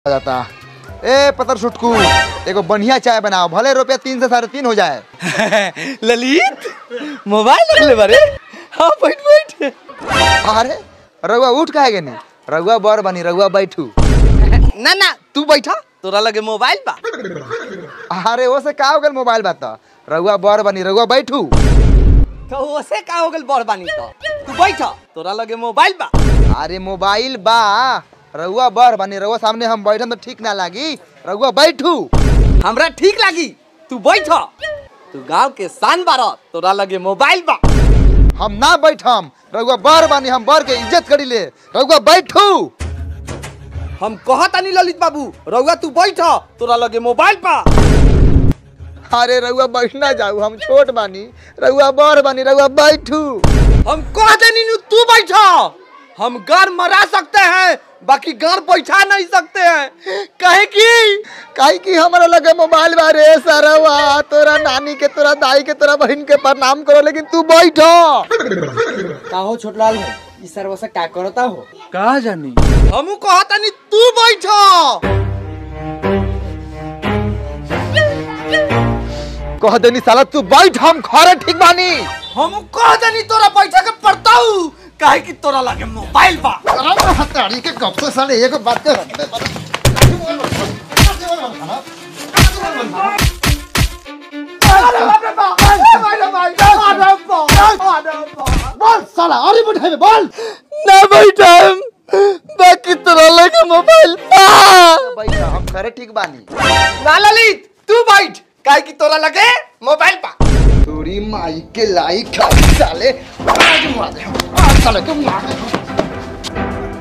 जाता ए पतर सुटकू एगो बढ़िया चाय बनाओ भले रुपया तीन से साढ़े तीन हो जाए ललित मोबाइल रख ले बारे हाँ बैठ बैठ अरे रउआ उठ काहे गनी रउआ बर बनी रउआ बैठू ना ना तू बैठा तोरा लगे मोबाइल बा अरे वो से का हो गल मोबाइल बात रउआ बर बनी रउआ बैठू तो ओसे का हो गेल बड़ बानी तो तू बैठा तोरा लगे मोबाइल बा अरे मोबाइल बा रउआ बर बनी रउआ सामने हम बैठम तो ठीक ना लागी रउआ बैठू हमरा ठीक लागी तू बैठा तू गांव के शान बारा तोरा लगे मोबाइल बा हम ना बैठम रउआ बर बनी हम बर के इज्जत करी ले रउआ बैठू हम कहतानी ललित बाबू रउआ तू बैठा तोरा लगे मोबाइल बा अरे रउआ बैठना जाऊ हम छोट बानी रउआ बर बनी रउआ बैठू हम कहतानी नु तू बैठा हम गार मरा सकते हैं बाकी गार बैठा नहीं सकते हैं कहे की काहे कि हमरा लगे मोबाइल बा रे सरवा तोरा नानी के तोरा दाई के तोरा बहन के प्रणाम करो लेकिन तू बैठो का हो छोटलाल भाई ई सर्व से का करता हो कहा जानी हम कहतानी तू बैठा कह देनी साला तू बैठ हम खरे ठीक बानी हम कहतानी तोरा बैठा के पड़ता हूँ काहे कि तोरा लगे मोबाइल बा हताड़ी के कब से साले एक बात कर बोल साला अरे बैठे में बोल ना बैठा बाकी तोरा लगे मोबाइल बा बैठ हम खरे ठीक बानी ना ललित तू बैठ काहे कि तोरा लगे मोबाइल बा तोरी माई के लाई खाई साले आज मार दे आज साले के मार दे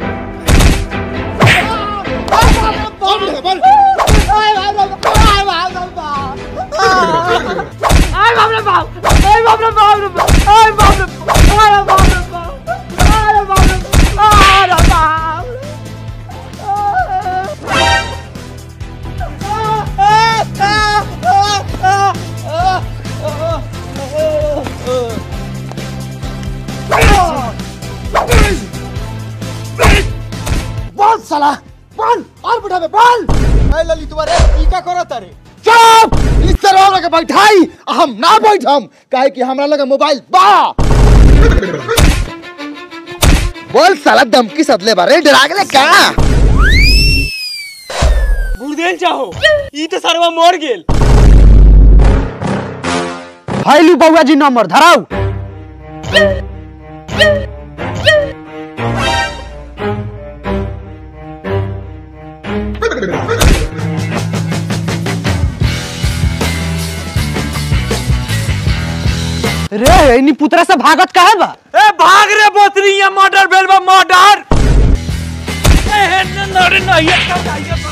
बोल साला बोल और बैठा में बोल ए ललित तुम्हारे ई का करत रे चुप इस तरह लगे बैठाई हम ना बैठम काहे कि हमरा लगे मोबाइल बा बोल साला धमकी सदले बारे डरा गेले का बुरदेल चाहो ई तो सर्व मर गेल फाइलू बउआ जी नंबर धराऊ रे इनी पुतरा से भागत काहे बा ए भाग रे बोतरी ये मर्डर भेल बा मर्डर ए हे न न रे न ये